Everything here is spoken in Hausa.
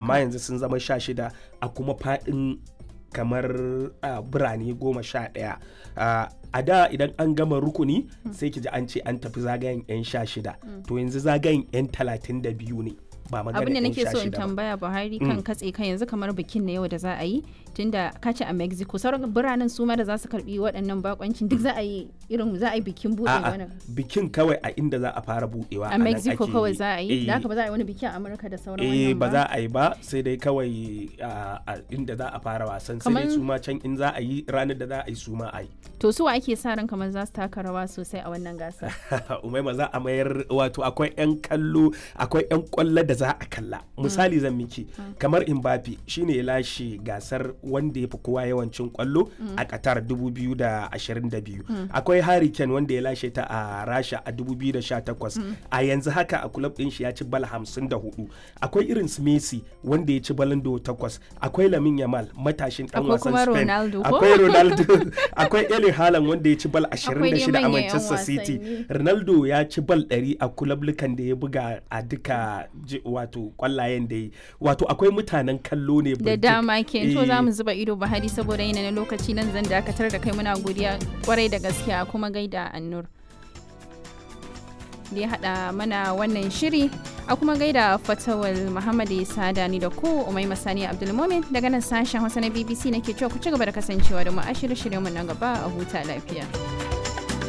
amma yanzu sun zama sha shida a kuma faɗin kamar uh, birane goma sha ɗaya uh, a da idan an gama rukuni sai ki ji an ce an tafi zagayen 'yan sha shida to yanzu zagayen 'yan talatin da biyu ne ba magana abin da 'yan nake sha so in shida ba. tambaya buhari kan katse kan yanzu kamar bikin na yau da za a yi tunda ka ce a mexico sauran biranen su ma da za su karbi waɗannan bakoncin duk za a yi irin za a yi bikin buɗe A'a, wannan bikin kawai a inda za a fara budewa a nan mexico ake kawai za a yi da eh, haka ba za a yi wani biki a amurka da sauran eh wannan ba za a yi ba sai dai kawai a a inda za a fara wasan sai dai Kaman- su ma can in za a yi ranar da za a yi su ma a yi to su wa ake sa ran kamar za su taka rawa sosai a wannan gasa umaima za a mayar wato akwai 'yan kallo akwai 'yan kwallo da za a kalla misali zan miki kamar Mbappe shine ya lashe gasar wanda ya fi kowa yawancin kwallo a Qatar 2022 akwai Harry Kane wanda ya lashe ta a Rasha a 2018 a yanzu haka a club din shi ya ci bal 54 akwai irin su Messi wanda ya ci balon d'Or 8 akwai Lamine Yamal matashin dan Akwai wasan kuma Spain Ronaldo ko? akwai Ronaldo akwai Erling Haaland wanda ya ci bal Akwai dai 26 a manyan 'yan Manchester City wasanni. Ronaldo ya ci bal 100 a kulablukan da ya buga a duka ji- wato kwallayen da ya wato akwai mutanen kallo ne da birjik. dama ke to Eh, za mu zuba ido buhari saboda yanayin lokaci nan zan dakatar da kai muna godiya kwarai da gaskiya kuma gaida annur da ya haɗa mana wannan shiri a kuma gaida fatawal muhammad isa dani da ku umai masani abdulmomin daga nan sashen hausa na bbc nake cewa ku ci gaba da kasancewa da mu a shirye-shiryenmu na gaba a huta lafiya